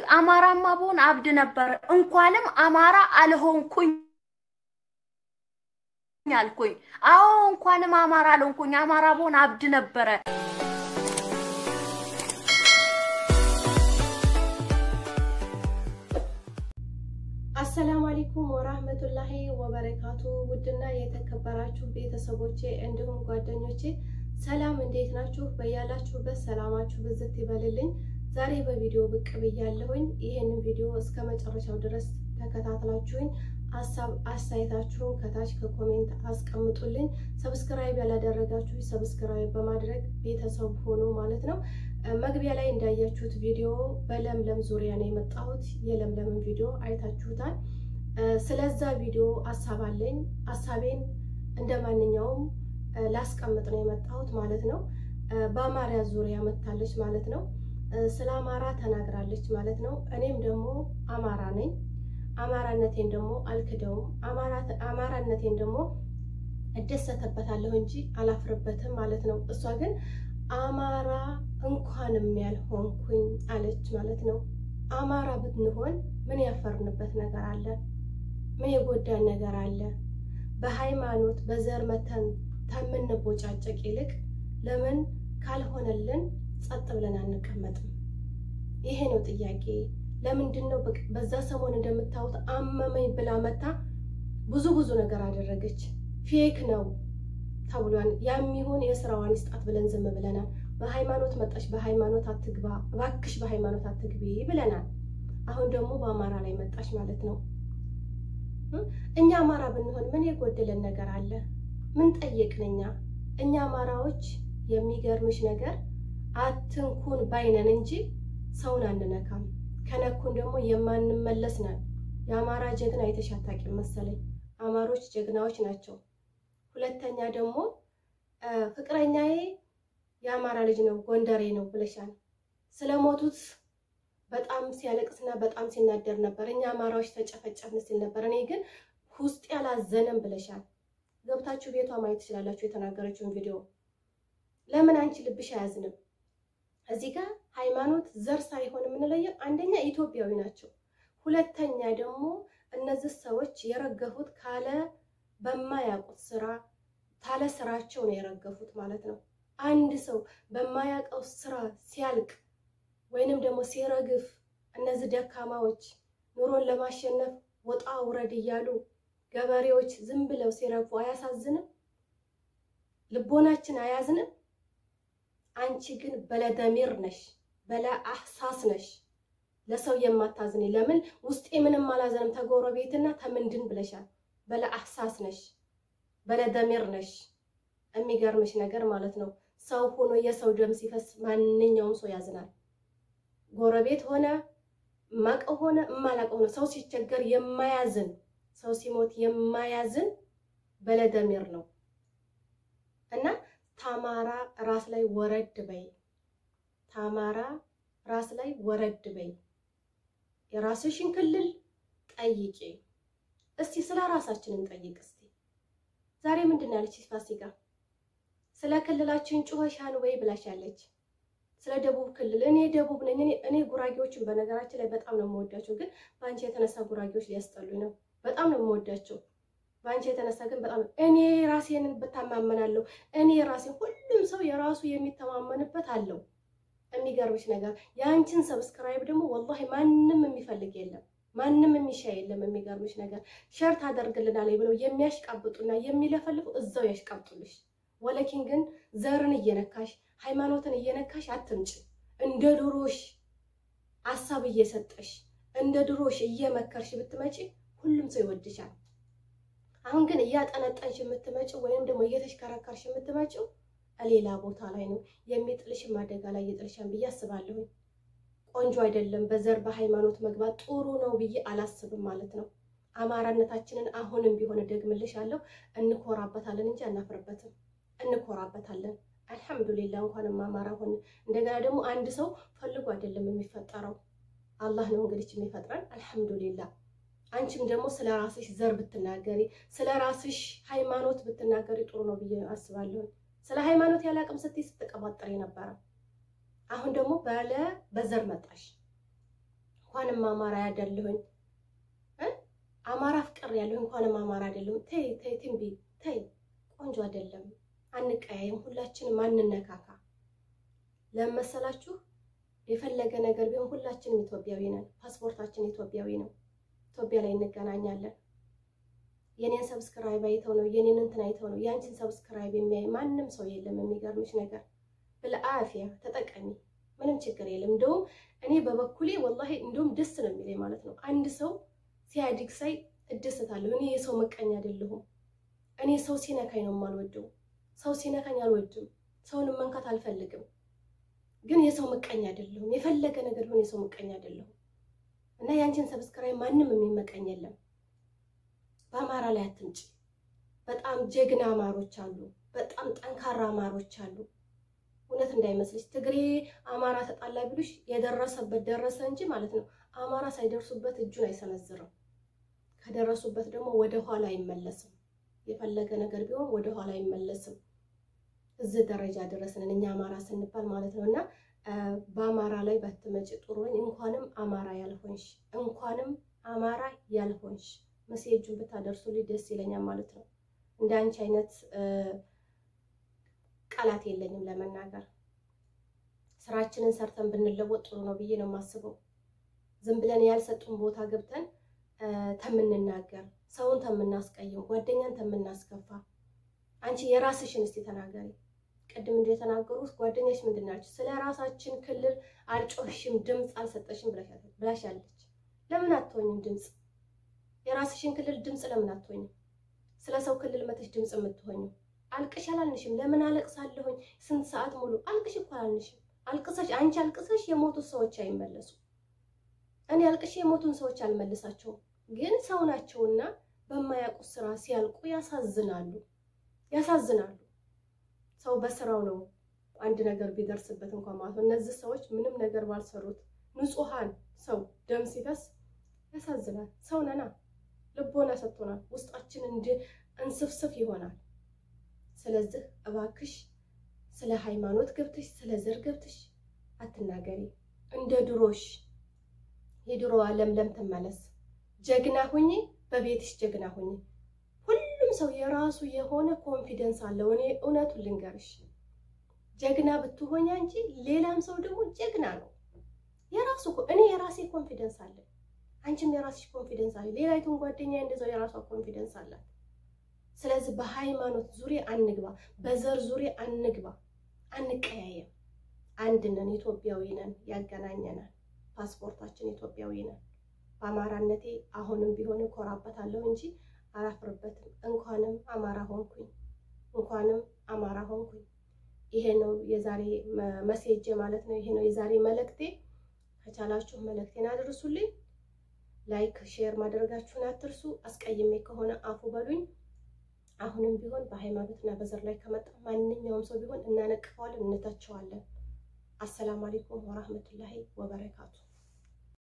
አማራማ ብሆን አብድ ነበር። እንኳንም አማራ አልሆንኩኝ አልኩኝ። አዎ እንኳንም አማራ አልሆንኩኝ። አማራ ብሆን አብድ ነበረ። አሰላሙ አለይኩም ወራህመቱላሂ ወበረካቱ። ውድና የተከበራችሁ ቤተሰቦቼ እንዲሁም ጓደኞቼ ሰላም፣ እንዴት ናችሁ? በያላችሁበት ሰላማችሁ ብዝት ይበልልኝ። ዛሬ በቪዲዮ ብቅ ብያለሁኝ። ይህንን ቪዲዮ እስከ መጨረሻው ድረስ ተከታትላችሁኝ ሀሳብ አስተያየታችሁን ከታች ከኮሜንት አስቀምጡልኝ። ሰብስክራይብ ያላደረጋችሁ ሰብስክራይብ በማድረግ ቤተሰብ ሆኖ ማለት ነው። መግቢያ ላይ እንዳያችሁት ቪዲዮ በለምለም ዙሪያ ነው የመጣሁት። የለምለምን ቪዲዮ አይታችሁታል። ስለዛ ቪዲዮ ሀሳብ አለኝ። ሀሳቤን እንደ ማንኛውም ላስቀምጥ ነው የመጣሁት ማለት ነው። በአማራ ዙሪያ መታለች ማለት ነው። ስለ አማራ ተናግራለች ማለት ነው። እኔም ደግሞ አማራ ነኝ። አማራነቴን ደግሞ አልክደውም። አማራነቴን ደግሞ እደሰተበታለሁ እንጂ አላፍርበትም ማለት ነው። እሷ ግን አማራ እንኳንም ያልሆንኩኝ አለች ማለት ነው። አማራ ብንሆን ምን ያፈርንበት ነገር አለ? ምን የጎዳን ነገር አለ? በሃይማኖት በዘር መተን ከምንቦጫጨቅ ይልቅ ለምን ካልሆነልን ጸጥ ብለን አንቀመጥም? ይሄ ነው ጥያቄ። ለምንድን ነው በዛ ሰሞን እንደምታዩት አመመኝ ብላ መታ ብዙ ብዙ ነገር አደረገች። ፌክ ነው ተብሏል። የሚሆን የስራዋን ይስጣት ብለን ዝም ብለናል። በሃይማኖት መጣሽ፣ በሃይማኖት አትግባ፣ እባክሽ በሃይማኖት አትግቢ ብለናል። አሁን ደግሞ በአማራ ላይ መጣሽ ማለት ነው። እኛ አማራ ብንሆን ምን የጎደለን ነገር አለ? ምን ጠየቅን እኛ? እኛ አማራዎች የሚገርምሽ ነገር አትንኩን ባይነን እንጂ ሰውን አንነካም። ከነኩን ደግሞ የማንመለስ ነን። የአማራ ጀግና አይተሽ አታውቂም መሰለኝ። አማሮች ጀግናዎች ናቸው። ሁለተኛ ደግሞ ፍቅረኛዬ የአማራ ልጅ ነው ጎንደሬ ነው ብለሻል። ስለሞቱት በጣም ሲያለቅስና በጣም ሲናደር ነበር። እኛ አማራዎች ተጨፈጨፍን ሲል ነበር። እኔ ግን ውስጥ ያላዘነም ብለሻል። ገብታችሁ ቤቷ ማየት ትችላላችሁ የተናገረችውን ቪዲዮ። ለምን አንቺ ልብሽ አያዝንም? እዚህ ጋር ሃይማኖት፣ ዘር ሳይሆን የምንለየው አንደኛ ኢትዮጵያዊ ናቸው። ሁለተኛ ደግሞ እነዚህ ሰዎች የረገፉት ካለ በማያውቁት ስራ ካለ ስራቸው ነው የረገፉት ማለት ነው። አንድ ሰው በማያውቀው ስራ ሲያልቅ ወይንም ደግሞ ሲረግፍ እነዚህ ደካማዎች ኑሮን ለማሸነፍ ወጣ ውረድ እያሉ ገበሬዎች ዝም ብለው ሲረግፉ አያሳዝንም? ልቦናችን አያዝንም? አንቺ ግን በለደሚር ነሽ፣ በለ አህሳስ ነሽ፣ ለሰው የማታዝኔ ለምን ውስጤ ምንም አላዘንም ተጎረቤትና ተምንድን ብለሻል። በለ አህሳስ ነሽ፣ በለደሚር ነሽ። የሚገርምሽ ነገር ማለት ነው ሰው ሆኖ የሰው ደም ሲፈስ ማንኛውም ሰው ያዝናል። ጎረቤት ሆነ ማቀው ሆነ እማላቀው ሆነ ሰው ሲቸገር የማያዝን ሰው ሲሞት የማያዝን በለደሚር ነው እና ታማራ ራስ ላይ ወረድ በይ። ታማራ ራስ ላይ ወረድ በይ። የራስሽን ክልል ጠይቂ። እስቲ ስለ ራሳችን እንጠይቅ። እስቲ ዛሬ ምንድን ነው ያለች ፋሲካ? ስለ ክልላችን ጩኸሻን ወይ ብላሻለች። ስለ ደቡብ ክልል እኔ ደቡብ ነኝ። እኔ ጉራጌዎችን በነገራችን ላይ በጣም ነው የምወዳቸው፣ ግን በአንቺ የተነሳ ጉራጌዎች ሊያስጠሉኝ ነው። በጣም ነው የምወዳቸው በአንቺ የተነሳ ግን በጣም እኔ ራሴን ብታማመናለሁ። እኔ ራሴ ሁሉም ሰው የራሱ የሚተማመንበት አለው። የሚገርምሽ ነገር የአንቺን ሰብስክራይብ ደግሞ ወላሂ ማንም የሚፈልግ የለም፣ ማንም የሚሻ የለም። የሚገርምሽ ነገር ሸር ታደርግልናል ብለው የሚያሽቃብጡና የሚለፈልፉ እዛው ያሽቃብጡልሽ። ወለኪን ግን ዘርን እየነካሽ ሃይማኖትን እየነካሽ አትምጭ። እንደ ድሮሽ ሀሳብ እየሰጠሽ እንደ ድሮሽ እየመከርሽ ብትመጪ ሁሉም ሰው ይወድሻል። አሁን ግን እያጠነጠንሽ የምትመጪው ወይም ደግሞ እየተሽከረከርሽ የምትመጪው ሌላ ቦታ ላይ ነው። የሚጥልሽም አደጋ ላይ ይጥልሻል ብዬ አስባለሁ። ቆንጆ አይደለም። በዘር በሃይማኖት መግባት ጥሩ ነው ብዬ አላስብም ማለት ነው። አማራነታችንን አሁንም ቢሆን ደግምልሻለሁ፣ እንኮራበታለን እንጂ አናፍርበትም። እንኮራበታለን። አልሐምዱሊላ እንኳንም አማራ ሆነ። እንደገና ደግሞ አንድ ሰው ፈልጎ አይደለም የሚፈጠረው፣ አላህ ነው እንግዲህ የሚፈጥረን። አልሐምዱሊላ አንቺም ደግሞ ስለ ራስሽ ዘር ብትናገሪ ስለ ራስሽ ሃይማኖት ብትናገሪ ጥሩ ነው ብዬ አስባለሁ። ስለ ሃይማኖት ያላቅም ስትይ ስትቀባጠሪ ነበረ። አሁን ደግሞ ባለ በዘር መጣሽ። እንኳንም አማራ ያደለሁኝ አማራ ፍቅር ያለሁ እንኳንም አማራ አይደለሁም። ተይ ተይ ትንቢ ተይ፣ ቆንጆ አይደለም። አንቀያየም፣ ሁላችንም አንነካካ። ለመሰላችሁ የፈለገ ነገር ቢሆን ሁላችንም ኢትዮጵያዊ ነን። ፓስፖርታችን ኢትዮጵያዊ ነው። ኢትዮጵያ ላይ እንገናኛለን። የኔን ሰብስክራይብ አይተው ነው የኔን እንትን አይተው ነው ያንቺን ሰብስክራይብ የሚያይ ማንም ሰው የለም። የሚገርምሽ ነገር ብልአፊያ ተጠቀሚ፣ ምንም ችግር የለም። እንደውም እኔ በበኩሌ ወላሂ እንደውም ደስ ነው የሚለኝ ማለት ነው። አንድ ሰው ሲያድግ ሳይ እደሰታለሁ። እኔ የሰው መቀኛ አይደለሁም። እኔ ሰው ሲነካኝ ነው የማልወደው። ሰው ሲነካኝ አልወድም። ሰውንም መንካት አልፈልግም። ግን የሰው ምቀኛ አይደለሁም። የፈለገ ነገር ቢሆን የሰው ምቀኛ አይደለሁም። እና ያንቺን ሰብስክራይብ ማንም የሚመቀኝ የለም። በአማራ ላይ አትምጪ። በጣም ጀግና አማሮች አሉ። በጣም ጠንካራ አማሮች አሉ። እውነት እንዳይመስልሽ ትግሬ አማራ ተጣላ ቢሉሽ የደረሰበት ደረሰ እንጂ ማለት ነው። አማራ ሳይደርሱበት እጁን አይሰነዝርም። ከደረሱበት ደግሞ ወደ ኋላ አይመለስም። የፈለገ ነገር ቢሆን ወደ ኋላ አይመለስም። እዚህ ደረጃ ደረስንን እኛ አማራ ስንባል ማለት ነው። እና በአማራ ላይ ባትመጪ ጥሩ ነኝ። እንኳንም አማራ ያልሆንሽ እንኳንም አማራ ያልሆንሽ መሴጁን ብታደርሱልኝ ደስ ይለኛል ማለት ነው። እንደ አንቺ አይነት ቃላት የለኝም ለመናገር። ስራችንን ሰርተን ብንለወጥ ጥሩ ነው ብዬ ነው የማስበው። ዝም ብለን ያልሰጡን ቦታ ገብተን ተምንናገር፣ ሰውን ተምናስቀይም፣ ጓደኛን ተምናስከፋ። አንቺ የራስሽን እስቲ ተናገሪ። ቅድም እንደተናገሩት ጓደኛሽ ምንድን ናቸው? ስለ ራሳችን ክልል አልጮሽም፣ ድምፅ አልሰጠሽም ብላሻለች። ለምን አትሆኝም ድምፅ? የራስሽን ክልል ድምፅ ለምን አትሆኝም? ስለ ሰው ክልል መተሽ ድምፅ የምትሆኝም አልቅሽ አላልንሽም። ለምን አለቅሳለሁኝ ስንት ሰዓት ሙሉ አልቅሽ እኮ አላልንሽም። አልቅሰሽ አንቺ አልቅሰሽ የሞቱት ሰዎች አይመለሱ። እኔ አልቅሽ የሞቱን ሰዎች አልመልሳቸውም። ግን ሰው ናቸውና በማያውቁት ስራ ሲያልቁ ያሳዝናሉ፣ ያሳዝናሉ። ሰው በስራው ነው አንድ ነገር ቢደርስበት እንኳን ማለት ነው። እነዚህ ሰዎች ምንም ነገር ባልሰሩት ንጹሐን ሰው ደም ሲፈስ ያሳዝናል። ሰው ነና ልቦና ሰጥቶናል። ውስጣችን እንዲ እንስፍስፍ ይሆናል። ስለዚህ እባክሽ ስለ ሃይማኖት ገብተሽ ስለ ዘር ገብተሽ አትናገሪ። እንደ ድሮሽ የድሮዋ ለምለም ትመለስ። ጀግና ሁኚ፣ በቤትሽ ጀግና ሁኚ። ሁሉም ሰው የራሱ የሆነ ኮንፊደንስ አለው። እኔ እውነቱን ልንገርሽ፣ ጀግና ብትሆኝ አንቺ፣ ሌላም ሰው ደግሞ ጀግና ነው። የራሱ እኔ የራሴ ኮንፊደንስ አለ፣ አንቺም የራስሽ ኮንፊደንስ አለ። ሌላይቱን ጓደኛ እንደዛው የራሷ ኮንፊደንስ አላት። ስለዚህ በሃይማኖት ዙሪያ አንግባ፣ በዘር ዙሪያ አንግባ፣ አንቀያየም። አንድ ነን፣ ኢትዮጵያዊ ነን፣ ያገናኘናል። ፓስፖርታችን ኢትዮጵያዊ ነን። በአማራነቴ አሁንም ቢሆን እኮራበታለሁ እንጂ አላፍርበትም። እንኳንም አማራ ሆንኩኝ፣ እንኳንም አማራ ሆንኩኝ። ይሄ ነው የዛሬ መሴጅ ማለት ነው። ይሄ ነው የዛሬ መልእክቴ። ከቻላችሁ መልእክቴን አድርሱልኝ። ላይክ ሼር ማድረጋችሁን አትርሱ። አስቀይሜ ከሆነ አፉ በሉኝ። አሁንም ቢሆን በሃይማኖትና በዘር ላይ ከመጣ ማንኛውም ሰው ቢሆን እናነቅፈዋለን፣ እንተቸዋለን። አሰላሙ አለይኩም ወራህመቱላሂ ወበረካቱ